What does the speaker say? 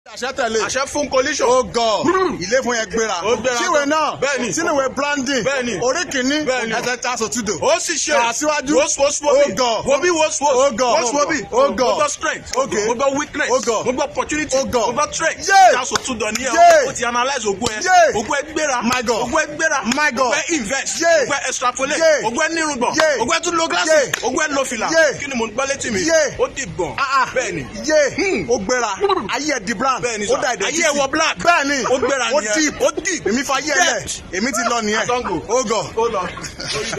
àṣẹ tẹ̀lé. àṣẹ fún coalition. ó gọ̀ ilé fún yẹn gbéra. Ó gbéra síwèé gan. náà Bẹ́ẹ̀ni. sínúwèé branding Bẹ́ẹ̀ni. orí kìíní Bẹ́ẹ̀ni. ẹsẹ̀ tá a sọ túdò. ó sì ṣe Aṣíwájú. woswoswobi Ó gọ̀. wobi woswos Ó gọ̀. woswobi Ó gọ̀. mo gbọ́ strength Okay. mo gbọ́ weakness Ó gọ̀. mo gbọ́ opportunity Ó gọ̀. mo gbọ́ strength Yeah. ṣáṣọ tún dọ̀ ní Yeah. ẹ̀ o ti analyse ogun ẹ̀ Yeah. ogun ẹ̀ gbéra My God. ogun ẹ̀ gbéra My God. ogun ẹ̀ invest Yeah. ogun ẹ̀ extrapolate Yeah. ogun ẹ̀ nírùngbọ̀n Yeah. ogun ẹ̀ tún lo glasses Yeah. ogun ẹ̀ lo fìlà Yeah. kí ni mo ń gbọ́ létí mi Yeah. ó di gbọ̀n Ah, ah. bẹ́ẹ̀ni yé ó gbéra ayé ẹ̀ di brand Bẹ́ẹ̀ni ó sà. dà ìdẹ̀ Ayé ẹ̀ wọ black. bẹ́ẹ̀ni Ó gbéra ó nìyẹn. deep Ó deep. èmi fa ayé ẹ̀ lẹ̀ Depth. èmi ti lọ nìyẹn Àtọ́ngò. ó gọ̀. ó lọ.